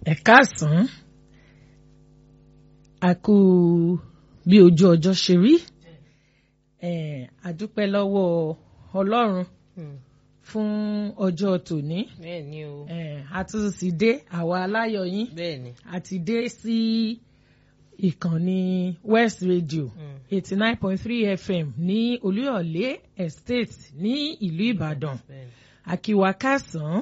ẹ káàsán a kú bí ojú ọjọ́ ṣe rí a dúpẹ́ lọ́wọ́ ọlọ́run fún ọjọ́ tòní bẹ́ẹ̀ ni o a tún sì dé àwa aláyọ̀ yín bẹ́ẹ̀ ni a ti dé sí ìkànnì West Radio eighty nine point three FM ní Olúyọ̀lé Estate ní ìlú Ìbàdàn bẹ́ẹ̀ ni. àkíwá kásán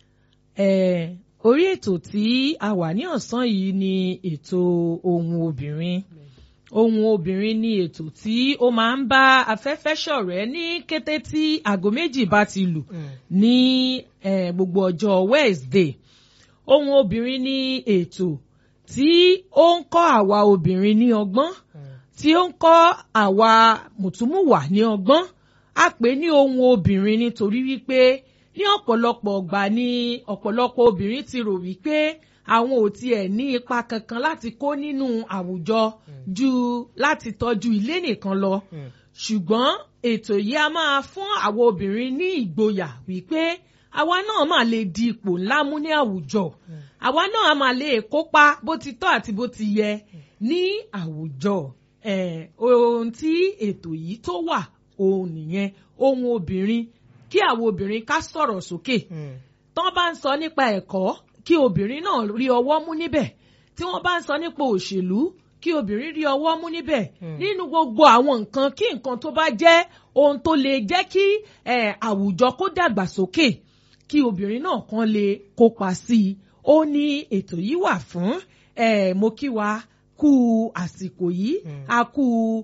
eh, orí ètò tí a wà ní ọ̀sán yìí ni ètò ohun obìnrin ohun obìnrin ni ètò tí ó máa ń bá afẹ́fẹ́ ṣọ̀rẹ́ ní kété tí aago méjì bá ti lù Mm. ní eh, gbogbo ọjọ́ Wednesday ohun obìnrin ni ètò tí ó ń kọ́ àwa obìnrin ní ọgbọ́n Mm. tí ó ń kọ́ àwa mùtúmùwà ní ọgbọ́n a pè ní ohun obìnrin nítorí wípé ní ọ̀pọ̀lọpọ̀ ọgbà ni ọ̀pọ̀lọpọ̀ obìnrin ti rò wípé àwọn ò tiẹ̀ ní ipa kankan láti kó nínú àwùjọ ju láti tọ́jú ilé nìkan lọ Mm. ṣùgbọ́n ètò yìí a máa fún àwọn obìnrin ní ìgboyà wípé àwa náà máa lè di ipò ńlá mú ní àwùjọ àwa náà máa lè kópa bó ti tọ́ àti bó ti yẹ ní àwùjọ Eh, ohun tí ètò yìí tó wà òun nìyẹn ohun obìnrin kí àwọn obìnrin ká sọ̀rọ̀ sókè Mm. tán bá ń sọ nípa ẹ̀kọ́ kí obìnrin náà rí ọwọ́ mú níbẹ̀ tí wọ́n bá ń sọ nípa òṣèlú kí obìnrin rí ọwọ́ mú níbẹ̀ Hmm. nínú gbogbo àwọn nǹkan kí nǹkan tó bá jẹ́ ohun tó lè jẹ́ kí eh, àwùjọ kó dàgbàsókè kí obìnrin náà kan lè kópa sí i ó ní ètò yìí wà fún eh, mo kí wa kú àsìkò yìí Hmm. a kú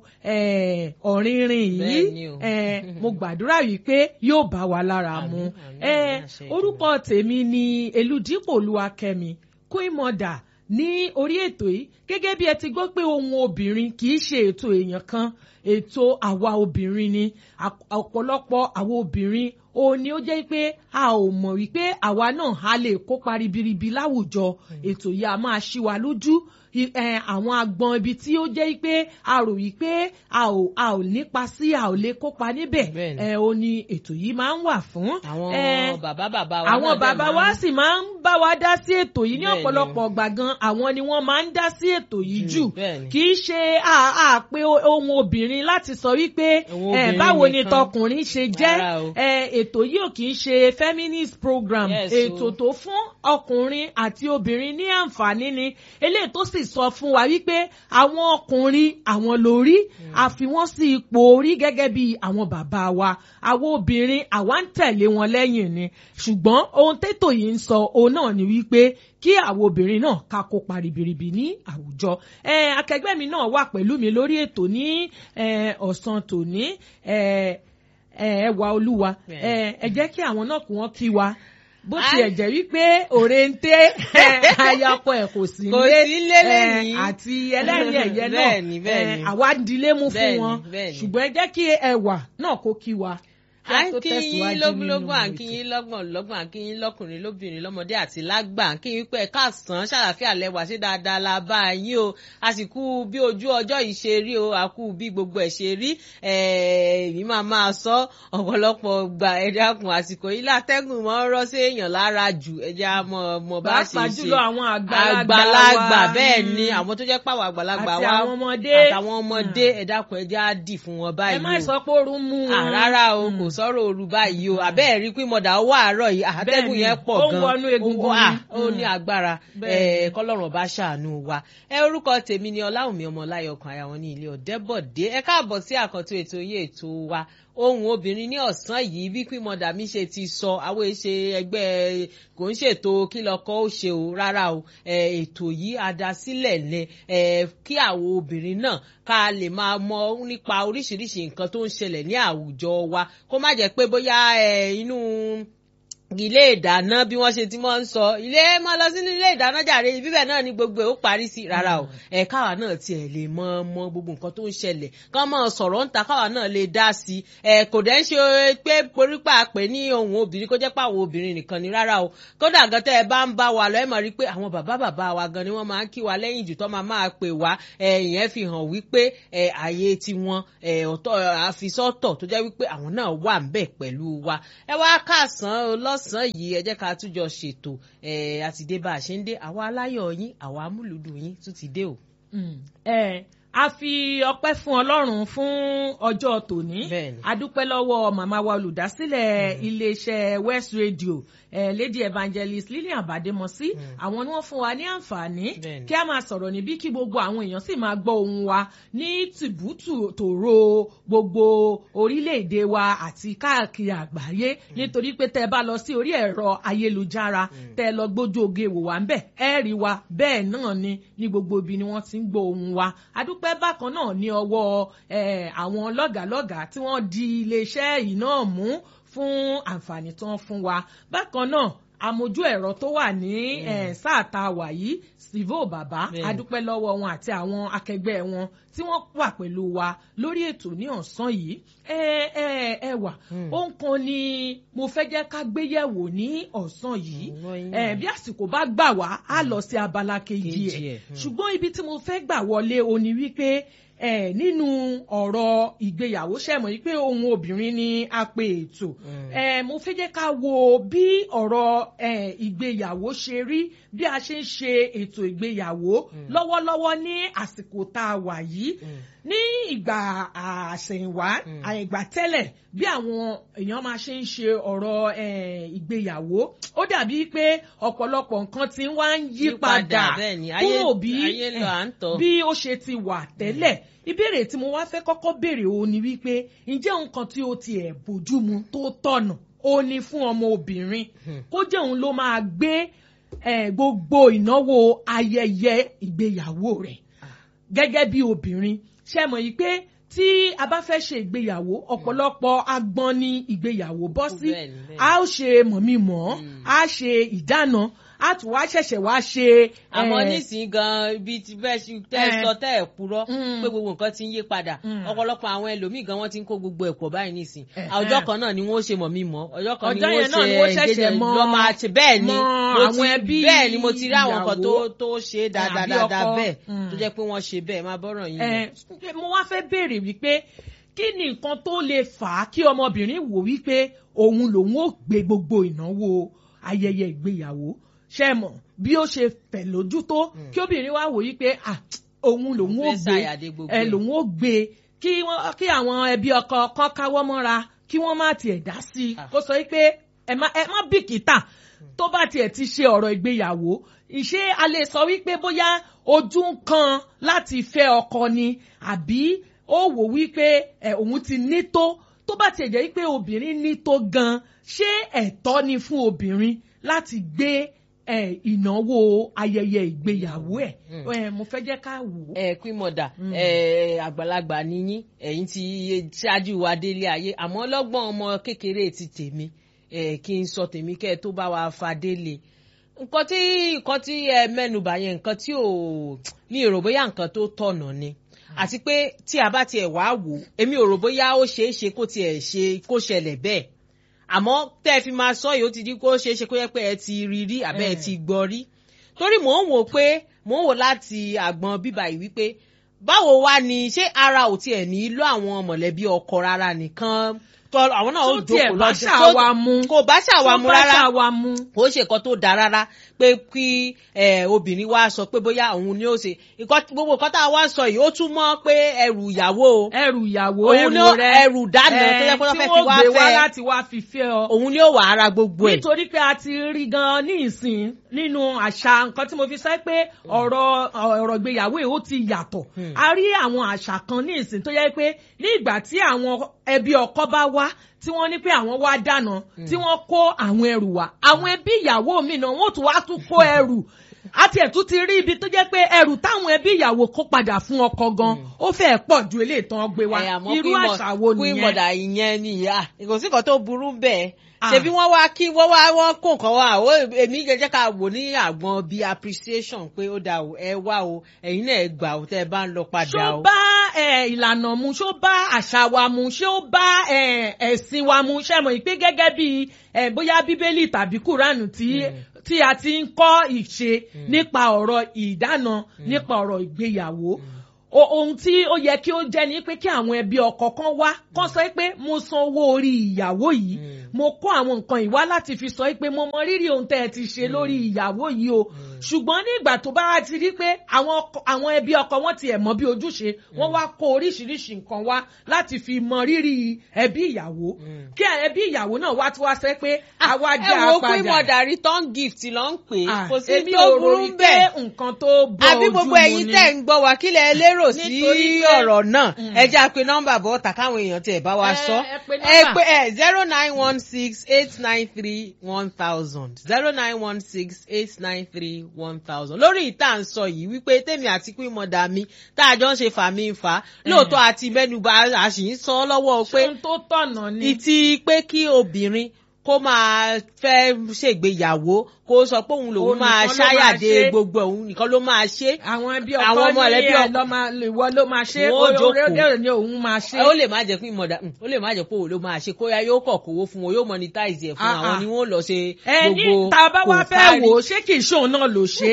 eh, ọ̀rìnrìn yìí Bẹ́ẹ̀ ni o. eh, mo gbàdúrà wípé yóò bá wa lára mu Àmín, àmín, Eh, àmín, àṣẹ orúkọ tèmi ni eludipò olúwakẹ́mi queen mother ní orí ètò yìí gẹ́gẹ́ bí ẹ ti gbọ́ pé ohun obìnrin kì í ṣe ètò èèyàn kan ètò àwa obìnrin ni Àp- ọ̀pọ̀lọpọ̀ àwa obìnrin òun ni ó jẹ́ pé a ò mọ̀ wípé àwa náà a lè kópa ribiribi láwùjọ ètò yìí a máa ṣí wa lójú I- eh, àwọn agbọn ibi tí ó jẹ́ pé a rò wípé a ò a ò nípa sí a ò lè kópa níbẹ̀ Bẹ́ẹ̀ni. ẹ ó ní ètò yìí máa ń wà fún. àwọn Eh, bàbá bàbá wa àwọn náà dẹ̀ bàbá máa wa ń- sì máa ń bá wa dá sí ètò yìí ní Bẹ́ẹ̀ni. ọ̀pọ̀lọpọ̀ ọgbà gan àwọn ni wọ́n máa ń dá sí ètò yìí Jù, jù bẹ́ẹ̀ni. kì í ṣe àpè ohun obìnrin láti sọ wípé Ohun eh, obìnrin báwo ni nìkan. tọkùnrin ṣe jẹ́ Rárá o. eh, ètò yìí ò kì í ṣe feminist program Yes, o. ètò tó fún ọkùnrin àti obìnrin ní àǹfààní ni eléyìí tó sì sọ fún wa wípé àwọn ọkùnrin àwọn lórí a fi wọ́n sí ipò orí gẹ́gẹ́ bí àwọn bàbá wa àwọn obìnrin àwa ń tẹ̀lé wọn lẹ́yìn ni ṣùgbọ́n ohun tètò yìí ń sọ òun náà ni wípé kí àwọn obìnrin náà ká kópa ribiribi ní àwùjọ ẹ akẹgbẹ́ mi náà wà pẹ̀lú mi lórí ètò ní ẹ, ọ̀sán tòní ẹ, ẹ, ẹwà olúwa ẹ ẹ jẹ́ kí àwọn náà kí wọ́n kí wa bó tiẹ̀ jẹ́ wípé òrèǹté ayakọ ẹ̀ kò sí Kò nílé, sí nílé ẹ, lẹ́yìn. àti ẹlẹ́rìí ẹ̀yẹ náà Bẹ́ẹ̀ni, bẹ́ẹ̀ni. ẹ, àwa ń dilé mú fún Bẹ́ẹ̀ni, wọn bẹ́ẹ̀ni. ṣùgbọ́n ẹ jẹ́ kí ẹwà náà kó kí wa. kí a à ń tó kí yín tẹ̀síwájú lógúnlógún à ń nínú kí ètò. yín lọ́gbọ̀n lọ́gbọ̀n à ń kí yín lọ́kùnrin lóbìnrin lọ́mọdé àti lágbà à ń kí yín pé ẹ̀ka àsán ṣàlàfíà lẹ́wà ṣé dáadáa la bá yín o àsìkò bí ojú ọjọ́ yìí ṣe rí o àkú bí gbogbo ẹ̀ ṣe rí èmi máa máa sọ ọ̀pọ̀lọpọ̀ gbà ẹ̀dákun àsìkò yìí látẹ́gùn mọ́ ń rọ́ sí èèyàn lára jù ẹja mọ̀ mọ̀ bá ṣe pàápàá ṣe jùlọ àwọn àgbàlagbà àgbàlagbà wa. bẹ́ẹ̀ ni Mm. àwọn tó jẹ́ pàwọ̀ àgbàlagbà Àti wa àwọn ọmọdé. àtàwọn ọmọdé ẹ̀dákun ẹja á dì fún wọn báyìí ẹ má o sọ pé oorun mú wọn. à rárá o kò sọ̀rọ̀ òru báyìí o àbẹ́ẹ̀ rí pé mọ̀dà ó wà àárọ̀ yìí àtẹ́gùn Bẹ́ẹ̀ni, yẹn pọ̀ ó ń gan wọnú egungun Ó- à, ni. ó ní agbára Bẹ́ẹ̀ni. ẹ̀, kọ́lọ́run bá ṣàánú wa ẹ orúkọ tèmi ni ọláwùmí ọmọláyọkàn àyàwọn ní ilé ọ̀dẹ́bọ̀dé ẹ káàbọ̀ sí àkàntó ètò yìí ètò wa ohun obìnrin ní ọ̀sán yìí bí pín mọ̀dà mi ṣe ti sọ àwọn èṣe ẹgbẹ́ kò ń ṣètò kí lọ́kọ́ ó ṣe o rárá o ẹ̀, ètò yìí adásílẹ̀ lẹ ẹ̀, kí àwọn obìnrin náà ká lè máa mọ nípa oríṣiríṣi nǹkan tó ń ṣẹlẹ̀ ní àwùjọ wa kó má jẹ́ pé bóyá ẹ̀, inú ilé ìdáná bí wọ́n ṣe ti máa ń sọ ilé máa lọ sínú ilé ìdáná jàre bíbẹ̀ náà ni gbogbo ẹ̀ ó parí sí rárá o ẹ̀ káwa náà tiẹ̀ lè mọ mọ gbogbo nǹkan tó ń ṣẹlẹ̀ kán máa sọ̀rọ̀ ń ta káwa náà lè dá sí ẹ̀ kò dẹ́ ń ṣe pé porípa pé ní ohun obìnrin kó jẹ́ pé àwọn obìnrin nìkan ni rárá o kódà gan tẹ́ ẹ bá ń bá wa lọ ẹ mọ̀ rí pé àwọn bàbá bàbá wa gan ni wọ́n máa ń kí wa lẹ́yìn jù tó máa máa pè wá ẹ̀ ìyẹn fi hàn wípé ẹ̀ àyè tiwọn ẹ̀ ọ̀tọ̀ àfisọ́tọ̀ tó jẹ́ wípé àwọn náà wà ń bẹ̀ pẹ̀lú wa ẹ wá kàsán lọ́s lọ́sàn-án yìí ẹ jẹ́ ká tún jọ ṣètò ẹ̀ àti dé bá a ṣe ń dé àwa aláyọ̀ yín àwa amúlùdùn yín tún ti dé o. Mm. ẹ a fi ọpẹ́ fún Ọlọ́run fún ọjọ́ tòní Bẹ́ẹ̀ni. a dúpẹ́ lọ́wọ́ màmá wa olùdásílẹ̀ iléeṣẹ́ West Radio eh, Lady Evangelist Lillian Bademosi àwọn ni wọ́n fún wa ní àǹfààní Bẹ́ẹ̀ni. kí a máa sọ̀rọ̀ níbí kí gbogbo àwọn èèyàn sì máa gbọ́ ohùn wa ní tìbútù tòró gbogbo orílẹ̀-èdè wa àti káàkiri àgbáyé nítorí pé tẹ́ ẹ bá lọ sí orí ẹ̀rọ ayélujára tẹ́ ẹ lọ gbójú oge wò wá ń bẹ̀ ẹ rí wa bẹ́ẹ̀ náà ni ní gbogbo ibi ni wọ́n ti ń gbọ́ ohùn wa adúpẹ́ bákan náà ní ọwọ́ eh, àwọn lọ́gàlọ́gàá tí wọ́n di iléeṣẹ́ yìí náà mú fún àǹfààní tó ń fún wa bákan náà amójú ẹ̀rọ tó wà ní eh, sáà tá a wà yìí sivo bàbá Bẹ́ẹ̀ni. adúpẹ́ lọ́wọ́ wọn àti àwọn akẹgbẹ́ wọn tí wọ́n wà pẹ̀lú wa lórí ètò ní ọ̀sán yìí ẹ ẹ ẹ wà ohun kan ni mo fẹ́ jẹ́ ká gbéyẹ̀wò ní ọ̀sán yìí Mm, wọ́n yín. ẹ bí àsìkò bá gbà wá á lọ sí abala kejì Kejì ẹ̀ ẹ̀, mm. ṣùgbọ́n ibi tí mo fẹ́ gbà wọlé o ní wípé ẹ nínú ọ̀rọ̀ ìgbéyàwó ṣẹ̀mọ̀ yìí pé ohun obìnrin ni a pe ètò ẹ mo fẹ́ jẹ́ ká wo bí ọ̀rọ̀ ẹ ìgbéyàwó ṣe rí bí a ṣe ń ṣe ètò ìgbéyàwó lọ́wọ́lọ́wọ́ ní àsìkò tá a wà yìí ní ìgbà àṣẹ̀yìnwá àìgbà tẹ́lẹ̀ bí àwọn èèyàn máa ṣe ń ṣe ọ̀rọ̀ eh, ìgbéyàwó ó dàbí pé ọ̀pọ̀lọpọ̀ nǹkan ti wá ń yí padà bẹ́ẹ̀ ni ayé kúrò bí ayé lọ à ń tọ́. bí ó ṣe ti wà tẹ́lẹ̀ ìbéèrè tí mo wá fẹ́ kọ́kọ́ béèrè o ni wípé ǹjẹ́ nǹkan tí ó tiẹ̀ bójúmu tó tọ̀nà ó ní fún ọmọ obìnrin kó jẹ́ òun ló máa gbé eh, gbogbo ìnáwó ayẹyẹ ìgbéyàwó rẹ̀ gẹ́gẹ́ bí obìnrin ṣe mọ̀ yìí pé tí a bá fẹ́ ṣe ìgbéyàwó ọ̀pọ̀lọpọ̀ agbọ́n ní ìgbéyàwó bọ́ sí Bẹ́ẹ̀ni, bẹ́ẹ̀ni. a ó ṣe mọ̀mí-mọ̀ a ṣe ìdáná a tún wá ṣẹ̀ṣẹ̀ wá ṣe. àmọ́ eh, nísìnyí gan ibi tí bẹ́ẹ̀ ṣe tẹ́ ẹ Eh. sọ tẹ́ ẹ purọ́ Mm. pé gbogbo nǹkan ti ń yí padà Mm. ọ̀pọ̀lọpọ̀ àwọn ẹlòmíì gan wọ́n ti ń kó gbogbo ẹ̀pọ̀ báyìí nísìnyí Eh, ọjọ́ eh. kan náà ni wọ́n ṣe mọ̀ mí mọ́ ọjọ́ kan ni Ọjọ́ wọ́n yẹn náà ni wọ́n ṣe ṣẹ̀ṣẹ̀ engagement mọ- lọ́ máa ṣe bẹ́ẹ̀ ni mọ mo àwọn ti- ẹbí bẹ́ẹ̀ ni mo ti rí àwọn kan tó ìyàwó. tó ṣe é dáadáa àbí dáadáa ọkọ. bẹ́ẹ̀ Mm. tó jẹ́ pé wọ́n ṣe bẹ́ẹ̀ máa bọ́rọ̀ yín lọ. Eh, mo wá fẹ́ béèrè wípé kí ni nǹkan tó lè fà á kí ọmọbìnrin wò wípé òun lòun ò gbé gbogbo ìnáwó ayẹyẹ ìgbéyàwó ṣe mọ̀ bí ó ṣe fẹ̀ lójú tó kí obìnrin wá wò wípé ah, òun lòun ò Fẹ́ gbé ṣàyàdé gbogbo ẹ ẹ̀. lòun ò gbé kí wọ́n- kí àwọn ẹbí ọkọ kan káwọ́ mọ́ra kí wọ́n má tiẹ̀ dá sí i Ah. kó sọ wípé ẹ má ẹ má bìkítà tó bá tiẹ̀ ti ṣe ọ̀rọ̀ ìgbéyàwó ìṣe a lè sọ wípé bóyá ojú ń kan láti fẹ́ ọkọ ni àbí ó wò wípé ẹ òun ti ní tó tó bá tiẹ̀ jẹ́ wípé obìnrin ní tó gan ṣé ẹ̀tọ́ ni fún obìnrin láti gbé ẹ ìnáwó ayẹyẹ ìgbéyàwó ẹ̀ ẹ mo fẹ́ jẹ́ ká wò ó. ẹ queen mother ẹ àgbàlagbà nìyí ẹ̀yin ti ṣáájú wa délé ayé àmọ́ ọlọ́gbọ́n ọmọ kékeré ti tèmi ẹ kí n sọ tèmi kẹ́ ẹ tó bá wa fa délé nǹkan tí nǹkan tí ẹ mẹ́nubà yẹn nǹkan tí ò mi ò rò bóyá nǹkan tó tọ̀nà ni àti pé tí a bá tiẹ̀ wá wò èmi ò rò bóyá ó ṣeé ṣe kó tiẹ̀ ṣe kó ṣẹlẹ̀ bẹ́ẹ̀ àmọ́ tẹ́ ẹ fi máa sọ yìí ó ti di kó ṣeé ṣe kó yẹ pé ẹ ti rí rí àbẹ́ ẹ Mm. ti gbọ́ rí torí mò ń wò pé mò ń wò láti àgbọn bíbá yìí wípé báwo wá ni ṣé ara ò tiẹ̀ ní lọ àwọn mọ̀lẹ́bí ọkọ rárá nìkan tó àwọn náà ó tó tiẹ̀ jókòó bá lọ́jọ́ ṣàwa mu kò bá ṣàwa mu tó bá rárá ṣàwa mu. kò ṣe nǹkan tó dáa rárá pé kí eh, obìnrin wa sọ pé bóyá òun ni ó ṣe nǹkan- gbogbo nǹkan tá a wá ń sọ yìí ó tún mọ́ pé ẹrù ìyàwó o ẹrù ìyàwó Òun ni ó- ẹrù rẹ ẹrù dáná tó yẹ pé wọ́n fẹ́ fi wá tí wọ́n gbé wá fẹ́. láti wá fi fẹ́ ọ. òun ni ó wà ara gbogbo ẹ̀. nítorí pé a ti rí gan ní ìsìn nínú àṣà nǹkan tí mo fi sọ pé ọ̀rọ̀ ọ̀rọ̀ ìgbéyàwó yìí ó ti yàtọ̀ Hmm. a rí àwọn àṣà kan ní ìsìn tó yẹ pé ní ìgbà tí àwọn ẹbí ọkọ bá wá tí wọ́n ní pé àwọn wá dáná tí wọ́n kó àwọn ẹrù wá àwọn ẹbí ìyàwó mi náà wọ́n tún wá tún kó ẹrù àti ẹ̀tún ti rí ibi tó jẹ́ pé ẹrù táwọn ẹbí ìyàwó kó padà fún ọkọ gan ó fẹ́ẹ̀ pọ̀ ju eléyìí tán gbé wá Ẹ, àmọ́ irú Queen Mo- àṣà wo Queen nìyẹn Mother ìyẹn ni ìyá kò sí nǹkan tó burú bẹ́ẹ̀ Ah. ṣebí wọ́n wá kí wọ́n wá wọ́n kó nǹkan wá ó èmi jẹ́ ká wò ní àgbọn bíi appreciation pé ó dà o ẹ wá o ẹ̀yin náà ẹ gbà o tẹ́ ẹ bá ń lọ padà ṣó o. bá ẹ, ìlànà mu ṣó bá àṣà wa mu ṣó bá ẹ, ẹ̀sìn wa mu ṣe mọ̀ pé gẹ́gẹ́ bí ẹ, bóyá bíbélì tàbí kúránù tí tí a ti ń kọ́ ìṣe nípa ọ̀rọ̀ ìdáná nípa ọ̀rọ̀ ìgbéyàwó O- ohun tí ó yẹ kí ó jẹ́ ni pé kí àwọn ẹbí ọkọ kan wá kán sọ pé mo san owó orí ìyàwó yìí mo kó àwọn nǹkan ìwá láti fi sọ pé mo mọ rírì ohun tẹ́ ẹ ti ṣe lórí ìyàwó yìí o ṣùgbọ́n ní ìgbà tó bá ti rí pé àwọn ọkọ- àwọn ẹbí ọkọ wọn ti ẹ̀ mọ bí ojúṣe wọ́n wá kó oríṣiríṣi nǹkan wá láti fi mọ rírì ẹbí ìyàwó kí ẹbí ìyàwó náà wá tí wá sẹ́ pé àwa ẹ dá wo a pé padà mọ̀dà return gift ló ń pè é Ah, kò sí èmi tó ò burú rò wípé bẹ́ẹ̀ nǹkan tó bọ àbí ojú gbogbo mu ẹ̀yin ni. tẹ́ ń gbọ́ wa kí lẹ lérò sí Nítorí pé- ọ̀rọ̀ náà Mm. ẹ jẹ́ àpè nọ́mbà bọ́ tà káwọn èèyàn tiẹ̀ bá wa Ẹ- sọ ẹ pe ẹ nọ́mbà. pé ẹ zero nine one six eight nine three one thousand zero nine one six eight nine three one thousand lórí ìta ń sọ yìí wípé tèmi àti pín mọ̀dà mi tá a jọ ń ṣe fàmí ń fà á lóòótọ́ àti mẹ́nuba a sì ń sọ lọ́wọ́ pé ṣé ohun tó tọ̀nà ni. ìtì pé kí obìnrin kó máa fẹ́ ṣègbéyàwó kó sọ pé òun lòun Òun máa nìkan ló máa ṣáyàdé ṣe. gbogbo òun nìkan ló máa ṣe àwọn ẹbí Àwọn ọkọ ọmọ ní ẹlẹ́bí ẹ ọkọ- lọ máa ìwọ ló máa ṣe Wọ́n ó orí jókòó. orí ni òun máa ṣe. ó lè má jẹ́ pé ìmọ̀dà ó lè má jẹ́ pé òun ló máa ṣe kóyá yóò kọ̀ kówó fún wọn yóò monetize ẹ̀ fún Ah, àwọn ah. ni wọ́n lọ ṣe ẹ ní gbogbo tá a bá wá fẹ́ kòkárí. wò ó ṣé kì í ṣóun náà ló ṣe.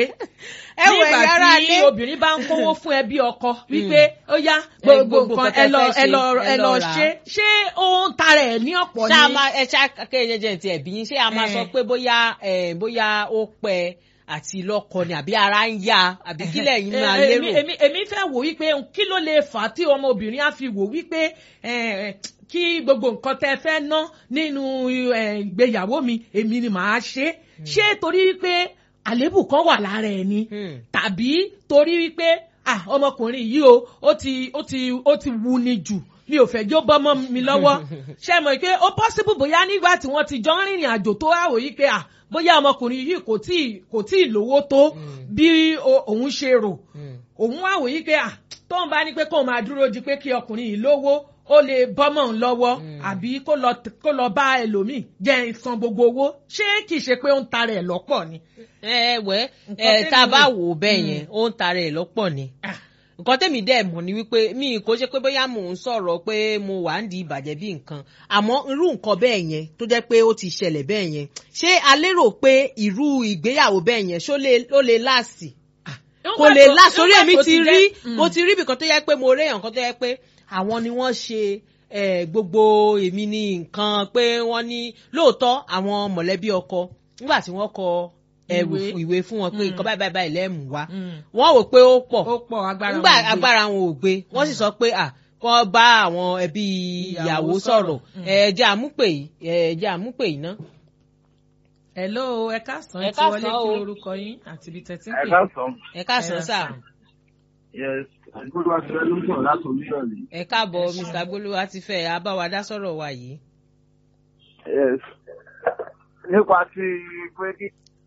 ẹ wò ẹ̀yin ará nígbà tí ilé obìnrin bá ń kówó fún ẹbí ọkọ wípé ó yá gbogbo gbogbo nǹkan nǹkan ẹ lọ tẹ́ fẹ́ ẹ lọ ṣe, ẹ ẹ lọ lọ rà á. ṣe ṣé ó ń tara ẹ̀ ní ọ̀pọ̀ ṣá a ni. máa ẹ ṣá kéèyàn jẹ́ ti ẹ̀bí yín ṣé a máa Eh. sọ pé bóyá eh, bóyá ó pẹ́ àti lọ́kọ ni àbí ara ń yá àbí kílẹ̀ yín máa Eh, lérò. èmi èmi èmi fẹ́ wò wípé kí ló lè fà á tí ọmọbìnrin á fi wò wípé eh, kí gbogbo nǹkan tẹ́ fẹ́ ná nínú eh, ìgbéyàwó mi èmi ni màá ṣe ṣé torí wípé àléébù kan wà lára ẹ̀ ni Hmm. tàbí torí wípé ah ọmọkùnrin yìí o ó ti ó ti ó ti wu ni jù mi ò fẹ́ jó bọ́mọ́ mi lọ́wọ́ ṣe mọ̀ pé ó possible bóyá nígbà tí wọ́n ti jọ ń rìnrìn àjò tó wá wòye pé ah bóyá ọmọkùnrin yìí kò tí kò tí ì lówó tó bí o- òun ṣe rò Hmm. òun wá wòye pé ah tóun bá ní pé kóun máa dúró di pé kí ọkùnrin yìí lówó ó lè bọ́mọ̀ ń lọ́wọ́ àbí kó lọ kó lọ bá ẹlòmíì jẹ́ ìsan gbogbo owó ṣé kìí ṣe pé ó ń tara ẹ̀ lọ́pọ̀ ni. ẹ wẹ́ Nǹkan ẹ tá a tẹ́mi bá wò. wò ó bẹ́ẹ̀ yẹn ó ń tara ẹ̀ lọ́pọ̀ ni. Ah, nǹkan tẹ́mi dẹ̀ mọ̀ ni wípé mi kò ṣe pé bóyá mò ń sọ̀rọ̀ pé mo wà ń di ìbàjẹ́ bí nǹkan àmọ́ irú nǹkan bẹ́ẹ̀ yẹn tó jẹ́ pé ó ti ṣẹlẹ̀ bẹ́ẹ̀ yẹn ṣé a lérò pé irú ìgbéyàwó bẹ́ẹ̀ yẹn ṣó lè ó lè láàsì kò lè nígbà tó- láàsì orí nígbà èmi tó ti jẹ́- rí Mm. mo ti rí ibìkan tó yẹ pé mo rí èèyàn kan tó yẹ pé àwọn ni wọ́n ṣe eh, gbogbo èmi ní nǹkan pé wọ́n ní lóòótọ́ àwọn mọ̀lẹ́bí ọkọ nígbà tí wọ́n kọ ẹrù Ìwé. ìwé fún wọn pé Mm. nǹkan báyìí báyìí báyìí lẹ́mù wá Mm. wọ́n wò pé ó pọ̀ ó pọ̀ agbára nígbà wọn ò gbé. agbára wọn ò gbé wọ́n sì sọ pé à kọ́ bá àwọn ẹbí Ìyàwó ìyàwó sọ̀rọ̀. sọ̀rọ̀ Mm. ẹ̀ẹ́dẹ́ àmúpè yìí ẹ̀ẹ́dẹ́ àmúpè yìí ná. hello ẹ káàsán Ẹ ẹ ti wọlé káàsán kí o. lorúkọ yín àti ibi tẹ́tí ń ẹ pè. káàsán ẹ káàsán sà yes àdúgbò àti ẹ ló ń sọ̀rọ̀ láti oníyọ̀lì ẹ káàbọ̀ mr gbólúwa ti fẹ́ abáwadá sọ̀rọ̀ wa yìí. yes nípa ti pé kí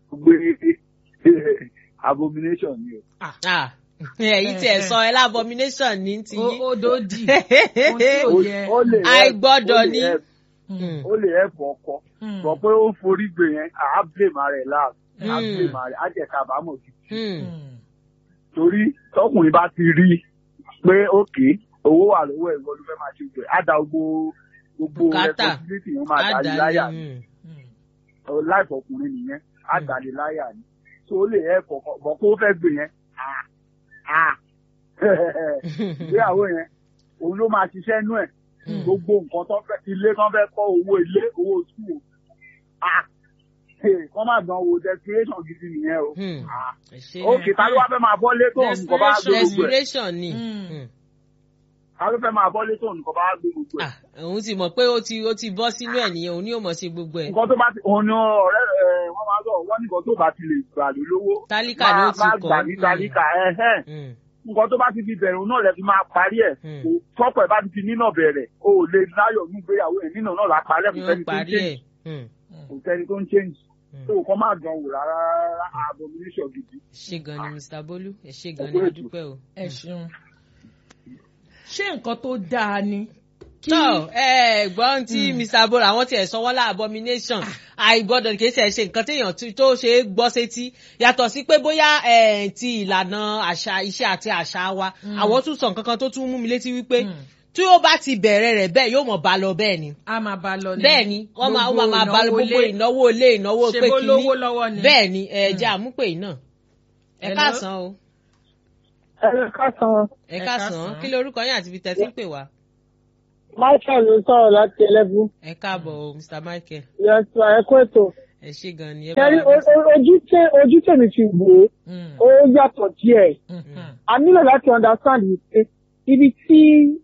gbé abomination ni o. Ah, ẹ̀yin tí ẹ sọ ẹ lábomination ní ti ó yín. ó dòdì ohun tí ò Ó- yẹ. ó lè help- Àìgbọ́dọ̀ ó lè ni. help- Mm. ó lè help ọkọ Mm. sọ pé ó ń forí gbé yẹn àá blame ara ẹ̀ láàbù àá Mm. blame ara ẹ̀ á jẹ́ kábàámọ̀ sí Hmm. Mm. torí tọkùnrin bá ti rí pé òkè owó wà lọ́wọ́ ẹ̀ wọ́n ló fẹ́ máa ṣe gbé á da gbogbo gbogbo Bùkátà. responsibility yẹn máa dá lé Àdáni, láyà ni. hmm. Mm. láìpọ ọkùnrin nìyẹn àgbàlẹ láyà ni tó lè ẹ kọkọ bọ kó fẹ́ gbé yẹn ah, ah. ìgbéyàwó yẹn òun ló máa ṣiṣẹ́ nú ẹ̀ Mm. gbogbo nǹkan tó fẹ́ ilé kan fẹ́ kọ́ owó ilé owó sùúrù kọ́ máa gan owó desperation gidi nìyẹn o Hmm. Ah. Ẹ ṣé. ókè ta ló wá fẹ́ máa bọ́lé tó nǹkan bá gbé gbogbo ẹ̀ desperation ni. Hmm. Hmm. ta ló fẹ́ máa bọ́lé tó nǹkan bá gbé gbogbo ẹ̀ Ah, òun ti mọ̀ pé ó ti ó ti bọ́ sínú ẹ̀ nìyẹn òun ni yóò mọ̀ sí gbogbo ẹ̀. nǹkan tó bá ti òun ni ọ̀rẹ́ ẹ̀ wọ́n máa sọ wọ́n ní nǹkan tó bá ti lè gbà ló lówó Tálíkà ni ó ti máa kọ́. gbà ní tálíkà ẹ̀hẹ́n Hmm. nǹkan tó bá ti fi bẹ̀rẹ̀ òun náà lẹ fi máa parí ẹ̀ Hmm. kò tọ́pọ̀ ẹ̀ bá ti fi nínà bẹ̀rẹ̀ o ò lè láyọ̀ ní ìgbéyàwó ẹ̀ nínà náà la parí ẹ̀ kò yóò sẹ́ni tó ń parí change ẹ̀. Hmm. kò sẹ́ni tó ń change Hmm. tó o kọ́ máa dán wò rárá rárá abomination gidi. ẹ ṣé gan ni mr bolu ẹ ṣé gan Ẹ ni kú a ètò. dúpẹ́ o. ẹ ṣeun ṣé nǹkan tó dáa ni. kí- tọ́ ẹ gbọ́n tí Hmm. mr bolu àwọn tiẹ̀ sọ wọ́n lá abomination àìgbọ́dọ̀ kì í ṣe ṣe nǹkan téèyàn tí- tó ṣe é gbọ́ sétí yàtọ̀ sí pé bóyá eh, ti ìlànà àṣà iṣẹ́ àti àṣà wa Hmm. àwọn tún sọ nǹkan kan tó tún mú mi létí wípé Hmm. tí ó bá ti bẹ̀rẹ̀ rẹ̀ bẹ́ẹ̀ yóò mọ̀ bá lọ bẹ́ẹ̀ ni a máa bá lọ ni. bẹ́ẹ̀ ni wọ́n máa wọ́n máa bá lọ Gbogbo gbogbo ìnáwó ilé ìnáwó ṣe pé bó kínní lówó lọ́wọ́ ni. bẹ́ẹ̀ ni ẹ̀jẹ̀ àmúpè yìí náà ẹ Hello? káàsán o Ẹ káàsán ẹ Ẹ káàsán káàsán. kí lorúkọ yín àti ibi tẹ́ ti ń pè wá. Michael ló sọ̀rọ̀ láti ẹlẹ́bù. ẹ káàbọ̀ o mr michael Yẹ̀sù ẹ̀kọ́ ètò. ẹ ṣé gan ni ẹ bá Kẹ́rí wa dá sí. ojú tẹ- ojú tèmi fi wò ó, Mm, ó yàtọ̀ díẹ̀. mhm, A nílò láti understand wípé ibi tí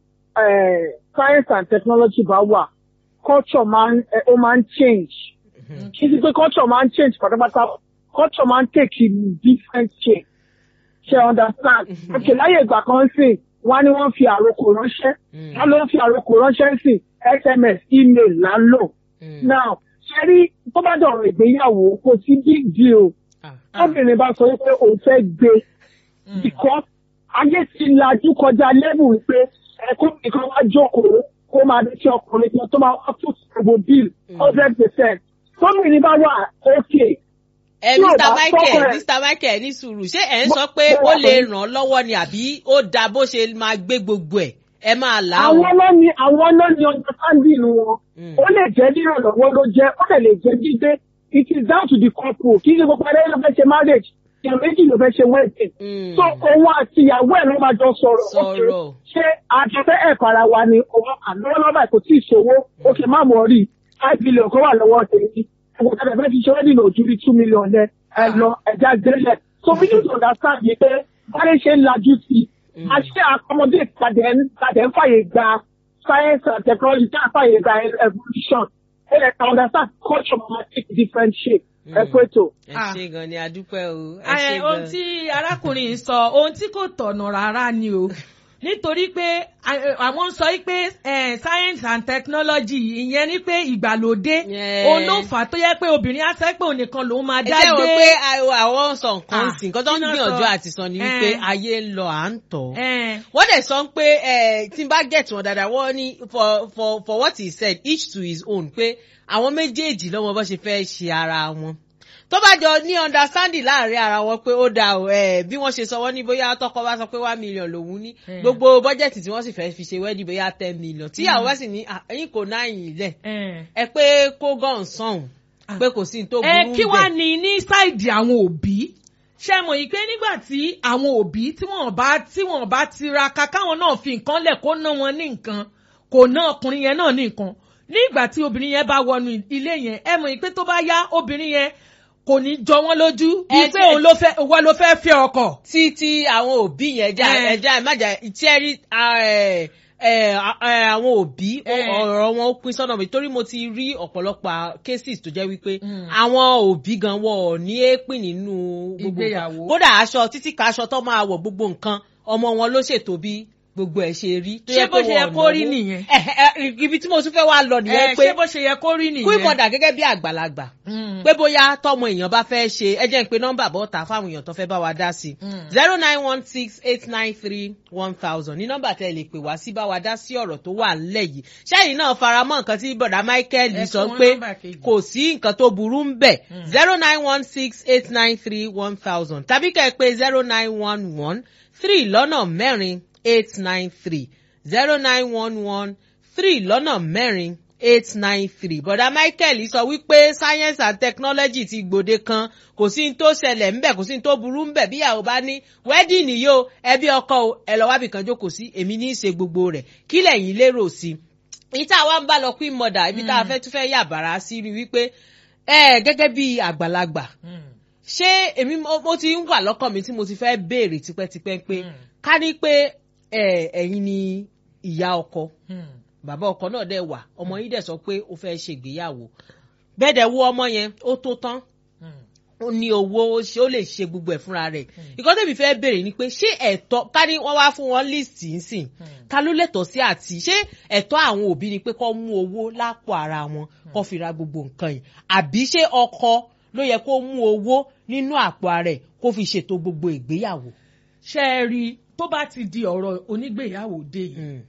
eh, science and technology bá wà, culture máa ń eh, ó máa ń change. Kì í ṣe pé culture máa ń change pátápátá, culture máa ń take a different shape. Ṣé ẹ understand? Okay, láyé ìgbà kan sìn, wọ́n á ní wọ́n fi àròkò ránṣẹ́. Mm. Wọ́n ló ń fi àròkò ránṣẹ́ sìn, SMS, email là ń lò. Mm. Now, ṣe rí tó bá dọ̀rọ̀ ìgbéyàwó kò sí big deal. Ah. Tóbìnrin bá sọ wípé òun fẹ́ gbé mm. because ayé ti lajú kọjá lẹ́bù wípé ẹ̀kọ́ nìkan wá jókòó kó máa dé sí ọkùnrin kan tó máa wá fún gbogbo bill hundred percent. Tóbìnrin bá wà okay. ẹ tí ò mr bá michael tọ́kọ̀ ẹ̀- mr michael ní sùúrù ṣé ẹ ń Mo- sọ pé mo ó wà lè pẹ̀lú- ràn án lọ́wọ́ ni àbí ó dáa bó ṣe máa gbé gbogbo ẹ̀ ẹ máa là á o. Àwọn lọ́ni àwọn lọ́ni understanding wọn. Mm. Ó lè jẹ́ nírànlọ́wọ́ ló jẹ́, ó lè lè jẹ́ gbígbé. It is down to the couple. Kì í ṣe gbogbo ẹlẹ́yìn ló fẹ́ ṣe marriage. Ìyàn méjì ló fẹ́ ṣe wedding. Mm. So òun àti ìyàwó ẹ̀ ló máa jọ sọ̀rọ̀. Okay, Sọ̀rọ̀. Ṣé àjọfẹ́ ẹ̀kọ́ ara wa ni òun àlọ́wọ́lọ́wọ́ kò tí ì ṣòwò? Òkè má mọ̀ rí. Five billion kan wà lọ́wọ́ tèmi. Ẹ̀kọ́ tẹ̀lé fẹ́ fi ṣe wedding ojú rí two million lẹ. Ẹ lọ ẹja gbélé. So we need to understand yìí pé báyìí ṣe ń lajú sí i. Mm. A ṣe accommodate tàdé ń tàdé ń fàyè gba science and technology tí a fàyè gba evolution. Ẹ lè ka understand culture ma take different shape. Ẹ pé tó. ẹ Ah. ṣé gan ni adúpẹ́ o ẹ Ẹ, ṣé ohun gan. tí arákùnrin yìí sọ ohun tí kò tọ̀nà rárá ni o nítorí pé à- àwọn sọ pé eh, science and technology ìyẹn ni pé ìgbàlódé Yeah. òun ló fà á tó yẹ pé obìnrin á sẹ́ pé òun nìkan lòun máa ẹ dá jẹ́ wọ́n gbé. pé a- àwọn sọ nǹkan Ah, sí nǹkan tó ń kí náà gbìyànjú sọ? àti sọ ni wípé Eh. ayé ń lọ à ń tọ̀. Eh, wọ́n dẹ̀ sọ pé eh, tí n bá get wọn dáadáa wọ́n ní for for for what he said each to his own pé àwọn méjèèjì lọ́mọ bó ṣe fẹ́ ṣe ara wọn tó bá jọ ní understanding láàrin ara wọn pé ó da o eh, bí wọ́n ṣe sọ wọ́n ní bóyá tọkọ bá sọ pé one million lòun ní Eh. gbogbo bọ́jẹ̀tì tí wọ́n sì fẹ́ fi ṣe wedding bóyá ten million tíyàwó bá sì ní "Ah, ẹ̀yin kò náà yìn lẹ̀ eh. ẹ pé kó gàn sọ̀hún Ah. pé kò sí ní tó burú ẹ kí wàá bẹ́ẹ̀. ní ní sáìdì àwọn òbí ṣe mọ̀ yìí pé nígbà tí àwọn òbí tí wọ́n bá tí wọ́n bá tiraka káwọn náà fi nǹkan lẹ̀ kó ná wọn ní nǹkan kò ná ọkùnrin yẹn náà ní nǹkan nígbà tí obìnrin yẹn bá wọnú ilé yẹn ẹ mọ̀ yìí pé tó bá yá obìnrin yẹn kò ní jọ wọ́n lójú Ẹ bíi pé tí- òun ló fẹ́ òun ló fẹ́ fẹ́ ọkọ. tí tí àwọn òbí yẹn já Eh. ẹja ìmájà tí ẹ rí ẹ, ẹ, ẹ, àwọn òbí ó- Eh. ọ̀rọ̀ wọn ó pín sọ́nà mi torí mo ti rí ọ̀pọ̀lọpọ̀ cases tó jẹ́ wípé Mm. àwọn òbí gan wọ̀ ní èépìn nínú gbogbo Ìgbéyàwó. nǹkan. kódà aṣọ títí ka aṣọ tó máa wọ̀ gbogbo nǹkan ọmọ wọn ló ṣètò bí gbogbo ẹ̀ ṣe rí. tó Ṣé yẹ bó pé ṣe yẹ wọn ò kó rí náwó. nìyẹn? Eh, eh, ibi tí mo tún fẹ́ wá lọ ẹ nìyẹn ṣé pé bó ṣe yẹ kó rí nìyẹn. kú ìmọ̀dà gẹ́gẹ́ bí àgbàlagbà Mm. pé bóyá tọmọ èèyàn bá fẹ́ ṣe ẹ jẹ́ ń pe nọ́mbà bọ́ta fáwọn èèyàn tó fẹ́ bá wa dá sí i Mm. zero nine one six eight nine three one thousand ní nọ́mbà tẹ́ ẹ lè pè wá sí bá wa dá sí ọ̀rọ̀ tó wà ńlẹ̀ yìí ṣẹ́yìn náà faramọ́ nǹkan tí bọ̀dá Michael Ẹ sọ fún wọn pé nọ́mbà kejì. kò sí nǹkan tó burú ń bẹ̀ Mm. zero nine one six eight nine three one thousand tàbí kẹ́ ẹ pé zero nine one one three lọ́nà mẹ́rin eight nine three zero nine one one three lọ́nà mẹ́rin eight nine three bọ̀dá Michael sọ wípé science and technology ti gbòde kan kò sí ní tó ṣẹlẹ̀ ńbẹ̀ kò sí ní tó burú ńbẹ̀ bí ìyàwó bá ní wedding nìyí o ẹbí ọkọ o ẹ lọ wábì kan jókòó sí èmi ní í ṣe gbogbo rẹ̀ kí lẹ̀yin lérò sí i ìta wa ń bá lọ queen mother ibi tá a fẹ́ tún fẹ́ yà bàrà sí rí wípé ẹ gẹ́gẹ́ bí àgbàlagbà Mm. ṣé èmi mo mo ti ń wà lọ́kàn mi tí mo ti fẹ́ béèrè tipẹ́tipẹ́ pé Mm. ká ní pé ẹ, ẹ̀yin ni ìyá ọkọ Mm. bàbá ọkọ náà dẹ̀ wà ọmọ yìí dẹ̀ sọ pé ó fẹ́ ṣègbéyàwó bẹ́ẹ̀ dẹ̀ wo ọmọ yẹn ó tó tán Mm. ó ní owó ó ṣe ó lè ṣe gbogbo ẹ̀ fúnra rẹ̀ ìkọ́ tẹ̀mí fẹ́ béèrè ni pé ṣé ẹ̀tọ́ ká ní wọ́n wá fún wọn líìsì nsìn ta ló lẹ́tọ̀ọ́ sí àti ṣé ẹ̀tọ́ àwọn òbí ni pé kó mú owó lápò ara wọn kó fi ra gbogbo nǹkan yìí àbí ṣé ọkọ ló yẹ kó mú owó nínú àpò ara ẹ̀ kó fi ṣètò gbogbo ìgbéyàwó. ṣe é rí i tó bá ti di ọ̀rọ̀ onígbéyàwó dé yìí Mm,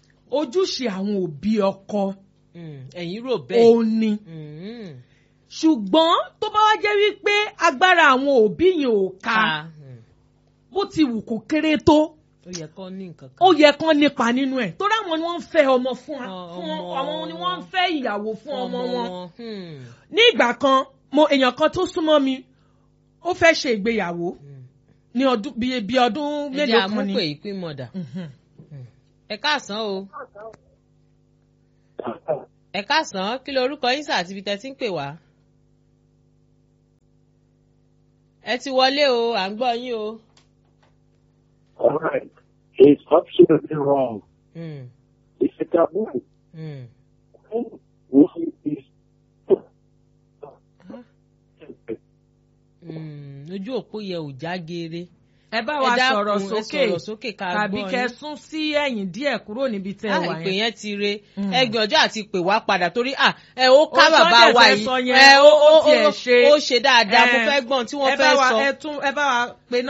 ojúṣe àwọn òbí ọkọ mm, ẹ̀yin rò bẹ́ẹ̀. òun ni Mm, ṣùgbọ́n tó bá wá jẹ́ wípé agbára àwọn òbí yẹn ò ká ká mm, bó ti wù kó kéré tó ó yẹ kó ní nǹkan ó kan. yẹ kán nípa nínú ẹ̀ torí àwọn ni wọ́n ń fẹ́ ọmọ fún wa- Ọ- fún ọmọ àwọn ni wọ́n ń fẹ́ ìyàwó fún ọmọ wọn Hmm, ní ìgbà kan mo èèyàn kan tó súnmọ́ mi ó fẹ́ ṣe ìgbéyàwó hmm. ní ọdún bíi bíi ọdún ẹ jẹ́ mélòó kan ni àmúpè ìpín mọ̀dà. Mhm. ẹ káàsán o ẹ káàsán kí ló orúkọ yín sà àti ibi tẹ́ ti ń pè wá. ẹ ti wọlé o à ń gbọ́ yín o. All right. It's absolutely wrong. Mm, It's a taboo. mm. Woman is Mm, ojú òpó yẹ ò já geere. ẹ bá ẹ wa dákun, sọ̀rọ̀ ẹ sókè sọ̀rọ̀ sókè ká tàbí gbọ́ kẹ yín. sún sí ẹ̀yìn díẹ̀ kúrò níbi tẹ́ ẹ Ah, wà ìpè yẹn. yẹn ti re Mm. ẹgbẹ́ ọjọ́ àti pè wá padà torí à ẹ ó ká Ohun tó bàbá dẹ̀ wa fẹ́ yìí sọ yẹn, ẹ ó ó ó tiẹ̀ ó ṣe. ó ṣe dáadáa mo Ẹ, fẹ́ gbọ́n tí wọ́n ẹ bá fẹ́ wa- sọ. ẹ tún ẹ bá wa pe